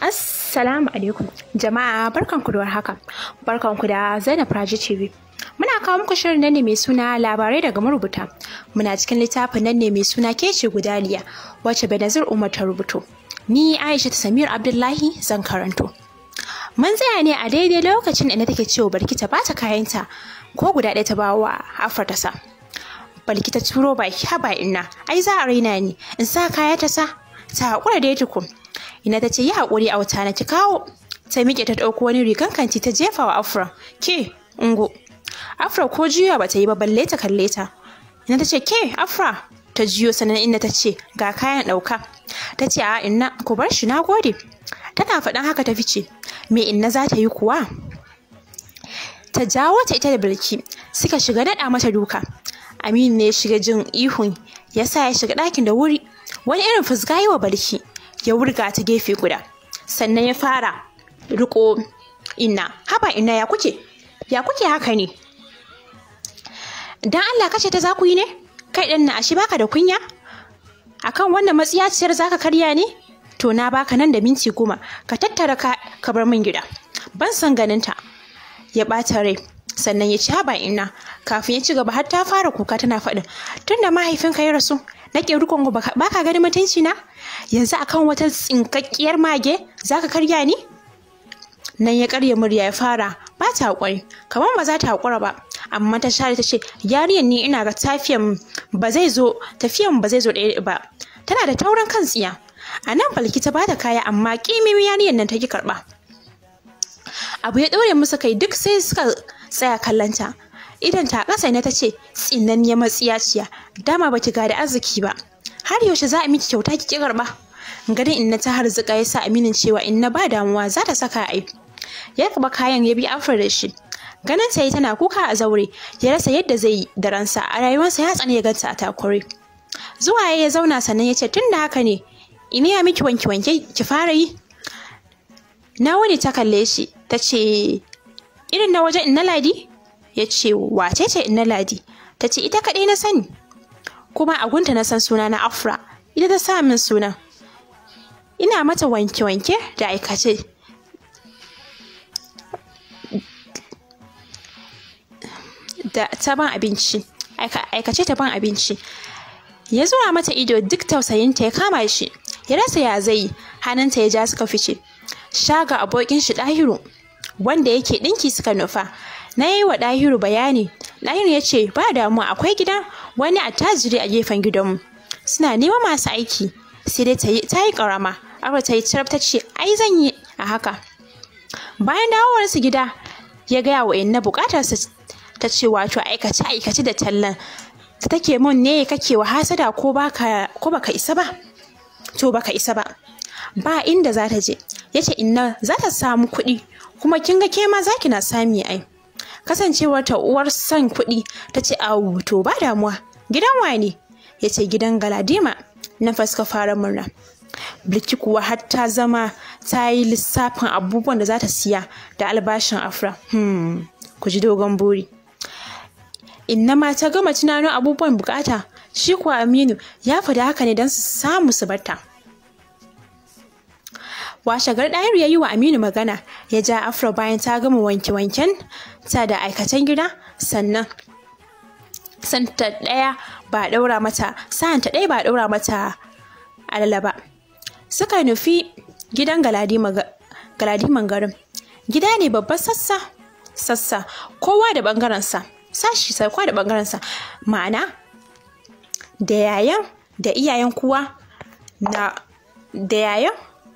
Assalamu alaikum jama'a barkanku da warhaka barkanku da Zainab Raji TV muna kawo muku shirin nan ne mai suna labarai daga marubuta muna cikin littafin nan ne mai suna kece gudaliya wacce Benazir Umar ta rubuto ni Aisha Samir Abdullahi zan karanto mun tsaya ne a daidai lokacin da take cewa barki ta bata kayanta ko guda ɗaya ta bawa Afra ta sa balki ta turo baki haba ina ai za a raina ni in sa kaya ta sa ta haƙura da tukun ina ta ce yi haƙuri a wuta na ki kawo ta miƙe ta ɗauko wani rigan kanti ta jefa wa afra ke ungo afra ko juya ba ta yi ba balle ta kalle ta ina ta ce ke afra ta juyo sannan inda ta ce ga kayan ɗauka ta ce a inna ku bar shi na gode tana faɗan haka ta fice me inna za ta yi kuwa ta jawo ta ita da bilki suka shiga daɗa mata duka aminu ne ya shiga jin ihun ya sa ya shiga ɗakin da wuri wani irin fusga yi wa barki ya wurga ta gefe guda sannan ya fara riko inna haba inna ya kuke ya kuke haka ne dan Allah kace ta za ku yi ne kai ɗan na ashe baka da kunya akan wannan matsiyaciyar zaka karya ne to na baka nan da minti goma ka tattara ka ka bar min gida ban san ganin ta ya ɓata rai sannan ya ci haba inna kafin ya ci gaba har ta fara kuka tana faɗin tunda mahaifinka ya rasu nake rikon ba ka gani mutunci na yanzu akan wata tsinkakkiyar mage zaka karya ni nan ya karya murya ya fara ba ta hakuri kamar ba za ta hakura ba amma ta share ta ce yariyan ni ina ga tafiyan ba zai zo tafiyan ba zai zo ɗaya ba tana da taurin kan tsiya a nan balki ta bata kaya amma kimimi yariyan nan ta ki karɓa abu ya ɗaure musu kai duk sai suka tsaya kallanta idan ta ƙasa ne ta ce tsinanniyar matsiyaciya dama baki ga da arziki ba har yaushe za a miki kyauta ki karba garin inna ta harzuka ya sa aminin cewa inna ba damuwa za ta saka ai ya kaba kayan ya bi afar da shi ganin ta yi tana kuka a zaure ya rasa yadda zai yi da ransa a rayuwarsa ya tsane ya ganta a takure zuwa ya zauna sannan ya ce tun da haka ne ina ya miki wanke wanke ki fara yi na wani ta kalle shi ta ce irin na wajen inna ladi ya ce wace ce inna ladi ta ce ita kaɗai na sani kuma a gunta na san suna na afra ita ta sa min suna ina mata wanke-wanke da aikace da ta ban abinci aikace ta ban abinci ya zuwa mata ido duk tausayinta ya kama shi ya rasa ya zai hannunta ya ja suka fice shaga abokin shi ɗahiru wanda yake ɗinki suka nufa na yi wa ɗahiru bayani ɗahiru ya ce ba damuwa akwai gidan wani attajiri a gefen gidanmu suna neman masu aiki sai dai ta yi ƙarama aka ta yi ta ce ai zan yi a haka bayan dawowarsu gida ya gaya wa inna buƙatarsa ta ce wato aikace aikace da tallan ta take mun ne kake wa hasada ko baka ko baka isa ba to baka isa ba ba inda za ta je yace inna za ta samu kuɗi kuma kin ga ke ma za ki na sami ai kasancewar ta uwar son kuɗi ta ce awu to ba damuwa gidan wane ya ce gidan galadima na faska fara murna bilki kuwa har ta zama ta yi lissafin abubuwan da za ta siya da albashin afra hmm, ku ji dogon buri inna ma ta gama tunanin abubuwan bukata shi kuwa aminu ya faɗi haka ne don su samu su barta washegar ɗayar ya yi wa aminu magana ya ja afro bayan ta gama wanke-wanken ta da aikatan gida sannan santa ɗaya ba ɗaura mata sa'anta ɗaya ba ɗaura mata alala ba suka nufi gidan galadiman garin gida ne babban sassa sassa kowa da ɓangarensa sashi sai kowa da ɓangarensa ma'ana da yayan da iyayen kuwa na da yayan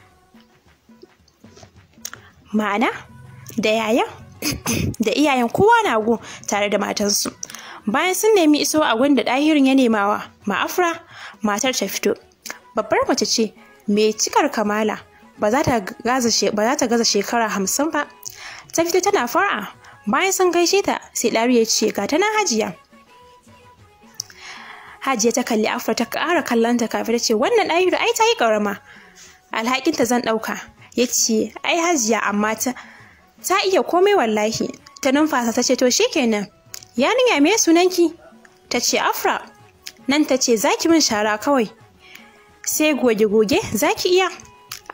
ma'ana da yayan da iyayen kowa na go tare da matansu bayan sun nemi iso a gwanda ɗahirin ya nemawa ma'afra matar ta fito babbar mace ce mai cikar kamala ba za ta gaza shekara hamsin ba ta fito tana fara bayan sun gaishe ta sai ɗari ya ce ga ta nan hajiya hajiya ta kalli afra ta ƙara kallonta kafin ta ce wannan ɗahiru ai ta yi ƙarama alhakinta zan ɗauka ya ce ai hajiya amma ta ta iya komai wallahi ta numfasa ta ce to shikenan yarinya me sunanki ta ce afra nan ta ce zaki min shara kawai sai goge-goge zaki iya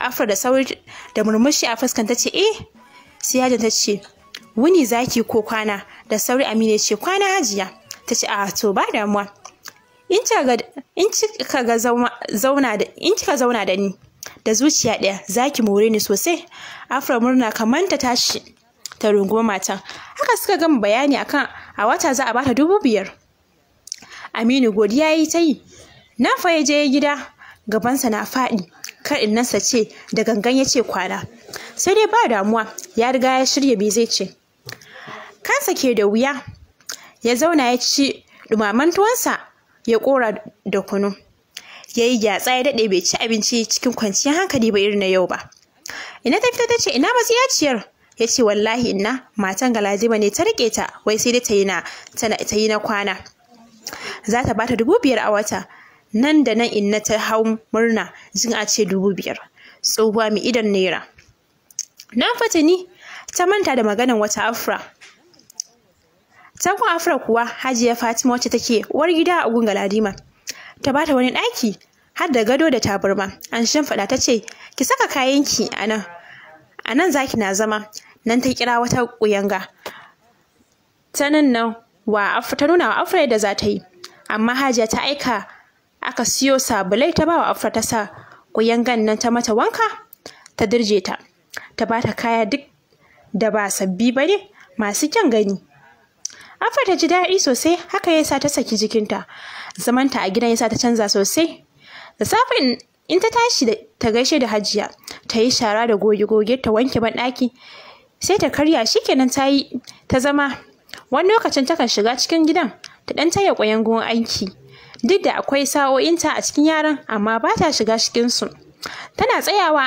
afra da sauri da murmushi a fuskan ta ce eh sai yajin ta ce wuni zaki ko kwana da sauri amina ce kwana hajiya ta ce a to ba damuwa in kika ga zauna da in kika zauna da ni da zuciya ɗaya zaki more ni sosai afra murna kamar ta tashi ta runguma matan haka suka gama bayani akan a wata za a bata dubu biyar aminu godiya yi ta yi na fa ya je gida gabansa na faɗi kar innansa ce da gangan ya ce kwana sai dai ba damuwa ya riga ya shirya bai zai ce kansa ke da wuya ya zauna ya ci dumaman tuwansa ya kora da kunu ya yi gyatsa ya daɗe bai ci abinci cikin kwanciyar hankali ba irin na yau ba ina ta fita ta ce ina matsiyaciyar ya ce wallahi ina matan galadima ne ta riƙe ta wai sai dai ta yi na kwana za ta bata dubu biyar a wata nan da nan inna ta hau murna jin a ce dubu biyar tsohuwa mai idan naira na fata ni ta manta da maganan wata afra Tankon Afra kuwa Hajiya Fatima wacce take uwar gida a gun Galadima. Ta bata wani ɗaki har da gado da tabarma. An shimfiɗa ta ce, "Ki saka kayanki a nan." A nan zaki na zama. Nan ta kira wata ƙuyanga. Ta nan nan wa ta nuna wa Afra yadda za ta yi. Amma Hajiya ta aika aka siyo sabulai ta ba wa Afra ta sa ƙuyangan nan ta mata wanka ta dirje ta. Ta bata kaya duk da ba sabbi ba ne masu kyan gani. Afa ta ji daɗi sosai haka ya sa ta saki jikinta. Zamanta a gidan ya sa ta canza sosai. Da safe in ta tashi ta gaishe da hajiya ta yi shara da goge-goge ta wanke banɗaki sai ta karya shikenan ta yi ta zama wani lokacin takan shiga cikin gidan ta ɗan taya ƙwayangon aiki duk da akwai sa'o'inta a cikin yaran amma ba ta shiga cikinsu tana tsayawa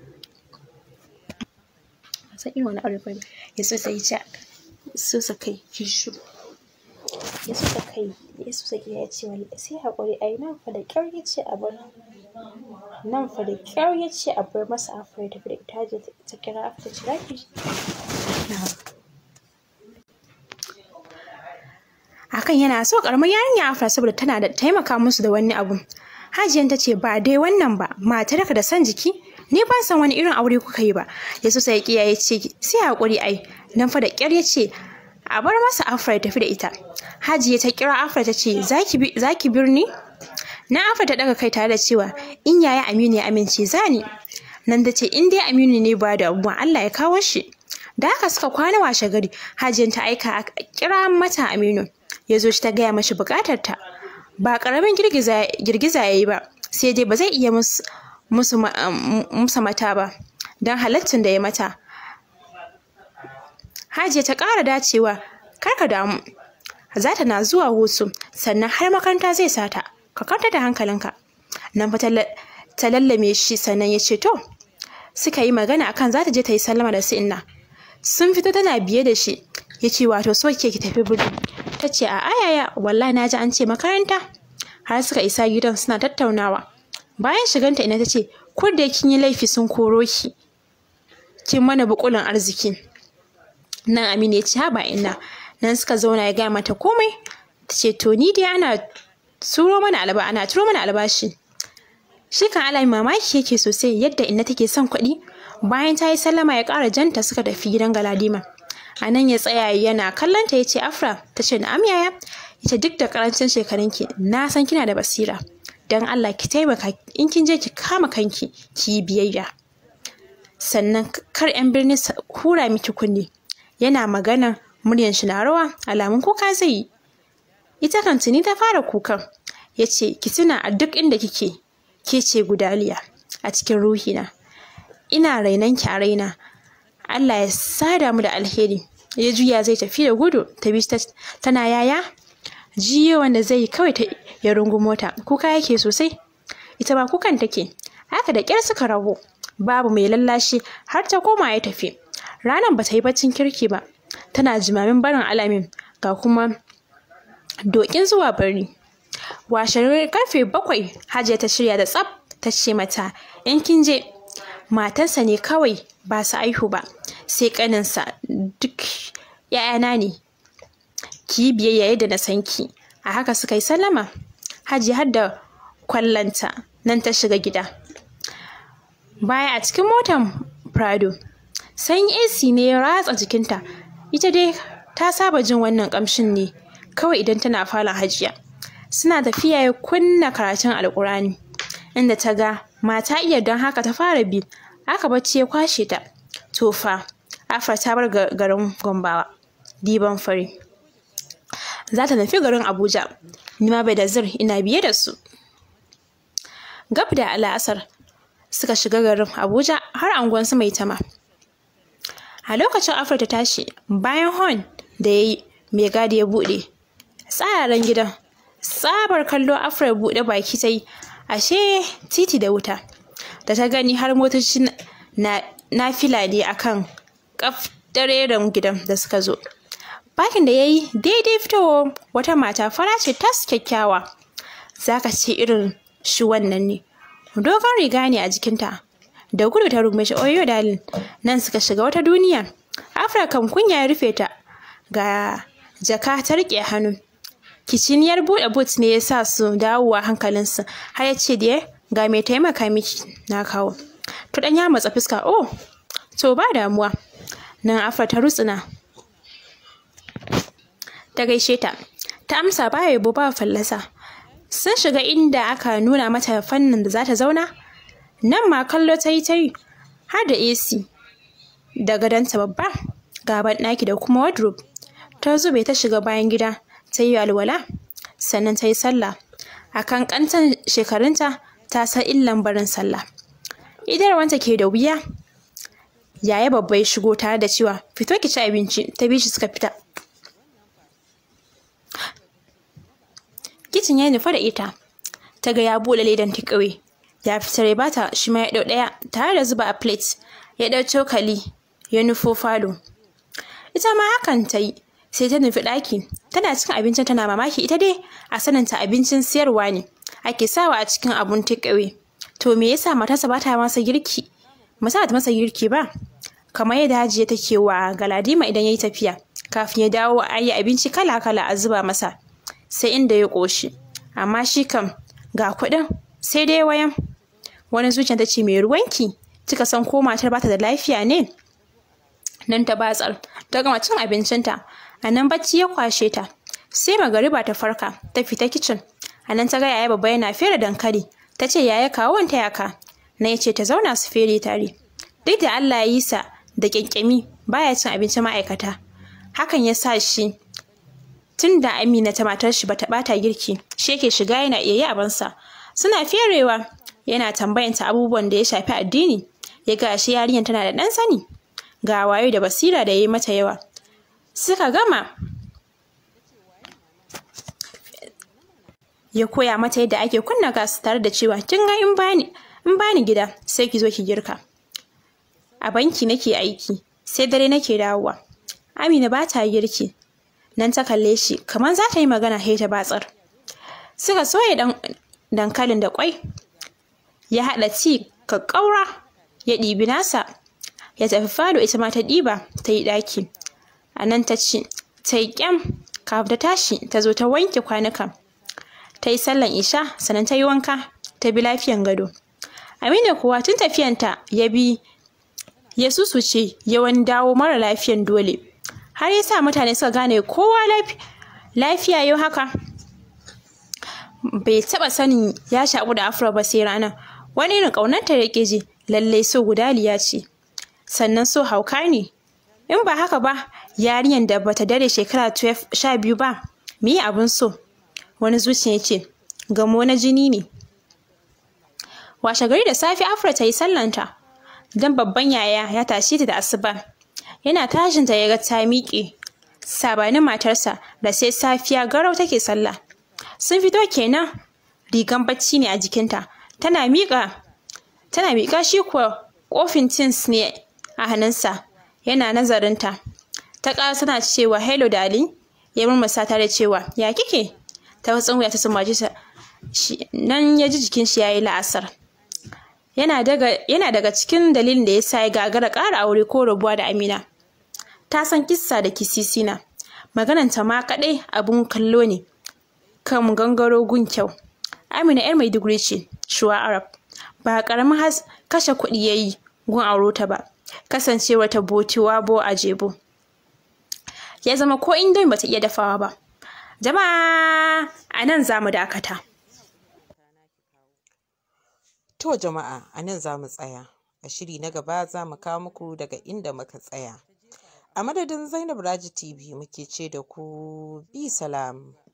ya so sai so sa kai ki shu ya so sa kai ya so sa ya ce wallahi sai hakuri ai nan fa da kyar ya ce a bar nan fa da kyar ya ce a bar masa afra ta da ita je ta kira afra ta kira ki akan yana so karamar yarinya afra saboda tana da taimaka musu da wani abu hajiyan ta ce ba dai wannan ba matarka da san jiki ni ban san wani irin aure kuka yi ba ya so sai ya ce sai hakuri ai nan fa da ƙyar ya ce a bar masa afra ya tafi da ita hajiya ta kira afra ta ce za ki birni na afra ta daga kai tare da cewa in yaya aminu ya amince zani nan da ce in dai aminu ne ba da abubuwan allah ya kawo shi da haka suka kwana washe gari hajiyan ta aika a kira mata aminu ya zo shi ta gaya mashi bukatar ta ba karamin girgiza ya yi ba sai dai ba zai iya musu mata ba don halaccin da ya mata Hajiya ta ƙara dacewa, kar ka damu. Zata na zuwa hutu, sannan har makaranta zai sata. Ka kanta da hankalinka. Nan fa ta lallame shi sannan ya ce to. Suka yi magana akan za ta je ta yi sallama da su inna. Sun fito tana biye da shi. Ya ce wato so ke ki tafi birni. Ta ce a ayaya wallahi na ji an ce makaranta. Har suka isa gidan suna tattaunawa. Bayan shiganta ina ta ce ko da kin yi laifi sun koro ki. Kin mana bukulin arziki. nan Aminu ya ce haba ina nan suka zauna ya gaya mata komai ta ce to ni dai ana turo mana alba ana turo mana albashi shi kan ala mamaki yake sosai yadda inna take son kuɗi bayan ta yi sallama ya ƙara janta suka tafi gidan galadima a nan ya tsaya yana kallon ta ya ce afra ta ce na'am yaya ita duk da karancin shekarunki na san kina da basira don allah ki taimaka in kin je ki kama kanki ki yi biyayya sannan kar 'yan birni hura miki kunne yana magana muryan shi na rawa alamun kuka zai yi ita kan tuni ta fara kukan ya ce ki tuna a duk inda kike ke ce gudaliya a cikin ruhina ina rainan ki a raina Allah ya sada mu da alheri ya juya zai tafi da gudu ta bi tana yaya jiyo wanda zai kawai ta ya rungu mota kuka yake sosai ita ba kukan take haka da kyar suka rabu babu mai lallashi har ta koma ya tafi ranar ba ta yi baccin kirki ba tana jimamin barin alamin ga kuma dokin zuwa birni washe karfe bakwai hajiya ta shirya da tsaf ta ce mata in kin je matarsa ne kawai ba su aihu ba sai kaninsa duk ‘ya'yana ne ki yi biyayya yadda na san ki a haka suka yi sallama hajiya har da kwallanta nan ta shiga gida baya a cikin motar prado sanyi ac ne ya ratsa jikinta ita dai ta saba jin wannan kamshin ne kawai idan tana falon hajiya suna tafiya ya kunna karatun alkurani inda ta ga mata iya don haka ta fara bi aka bacci ya kwashe ta tofa afra ta bar garin gombawa diban fari za ta nufi garin abuja nima bai da zir ina biye da su gab da al'asar suka shiga garin abuja har anguwansu mai tama a lokacin afra ta tashi bayan hon da ya yi mai gadi ya buɗe tsararen gidan tsabar kallo afra ya buɗe baki ta yi ashe titi da wuta da ta gani har motoci na, na fila ne akan kaf dareren gidan da suka zo bakin da ya yi daidai fitowa wata mata fara ce tas kyakkyawa za ka ce irin shi wannan ne dogon riga ne a jikinta da gudu ta rungume shi oyo dalin nan suka shiga wata duniya afirkan kunya ya rufe ta ga jaka ta rike hannu kiciniyar buɗe boot ne ya sa su dawowa hankalinsu har ya ce da ga mai taimaka miki na kawo to dan ya matsa fuska oh to ba damuwa nan afra ta rutsuna ta gaishe ta ta amsa ba yabo ba fallasa sun shiga inda aka nuna mata fannin da za ta zauna nan ma kallo ta yi ta yi har da ac da gadonta babba gaban ɗaki da kuma wardrobe ta zube ta shiga bayan gida ta yi alwala sannan ta yi sallah a kan kantan shekarunta ta san illan barin sallah idarwanta ke da wuya yaya babba ya shigo tare da cewa fito ki ci abinci ta bi shi suka fita kicin ya nufa da ita ta ga ya buɗe ledan takeaway ya fitar ya bata shi ma ya ɗau ɗaya tare da zuba a plate ya ɗau cokali ya nufo falo ita ma hakan ta yi sai ta nufi ɗaki tana cikin abincin tana mamaki ita dai a sananta abincin siyarwa ne ake sawa a cikin abun takeaway to me yasa matarsa ba ta masa girki masa ta masa girki ba kamar yadda hajiya take wa galadima idan ya yi tafiya kafin ya dawo a yi abinci kala kala a zuba masa sai inda ya ƙoshi amma shi kam ga kuɗin sai dai wayan wani zuciya ta ce mai ruwanki kika san ko matar bata da lafiya ne nan ta batsar ta gama cin abincinta a nan bacci ya kwashe ta sai magariba ta farka ta fita kicin a nan ta ga yaya babba yana fere dankali ta ce yaya kawo wanta yaka na ya ce ta zauna su fere tare duk da Allah ya yi sa da kyankyami baya cin abinci ma'aikata hakan ya sa shi tun da Amina ta matar shi bata bata girki shi yake shiga yana iya yi abansa suna ferewa yana tambayanta abubuwan da ya shafi addini ya ga shi yarinyar tana da ɗan sani ga wayo da basira da ya yi mata yawa suka gama ya koya mata yadda ake kunna gas tare da cewa kin ga in bani in bani gida sai ki zo ki girka a banki nake aiki sai dare nake dawowa Amina ba ta girki nan ta kalle shi kamar za ta yi magana sai ta batsar suka soya dan dankalin da kwai ya haɗa ci kakkaura ya ɗibi nasa ya tafi falo ita ma ta ɗiba ta yi ɗaki a nan ta ci ta yi ƙyam kafin ta tashi ta zo ta wanke kwanukan ta yi sallan isha sannan ta yi wanka ta bi lafiyan gado amina kuwa tun tafiyanta ya bi ya susuce ya wani dawo mara lafiyan dole har ya sa mutane suka gane kowa lafiya yau haka bai taɓa sanin ya shaƙu da afro ba sai ranar wani irin ƙaunarta ya ƙi ji lallai so gudaliya ce sannan so hauka ne in ba haka ba yarinyar da bata dare shekara sha biyu ba me yi abin so wani zuciya ce gamo na jini ne washe gari da safe afra ta yi sallanta don babban yaya ya tashi ta da asuba yana tashinta ya ga ta miƙe sabanin matarsa da sai safiya garau take sallah sun fito kenan rigan bacci ne a jikinta tana miƙa tana miƙa shi kuwa kofin tins ne a hannunsa yana nazarinta ta ƙara tana cewa hello darling ya murmusa ta da cewa ya kike ta watsin wuya ta sumbaci ta nan ya ji jikin shi yayi la'asar yana daga yana daga cikin dalilin da yasa ya gagara ƙara aure ko rabuwa da Amina ta san kissa da kisisina magananta ma kaɗai abun kallo ne kan gangaro gun kyau Amina yar Maiduguri ce shuwa Arab ba ƙaramin kashe kuɗi ya yi gun auro ta ba kasancewa ta botiwa bo a jebo ya zama ko indomi bata iya dafawa ba jama'a a nan za mu dakata To jama'a a nan za mu tsaya. A shiri na gaba za mu kawo muku daga inda muka tsaya. A madadin Zainab Raji TV muke ce da ku bi salam.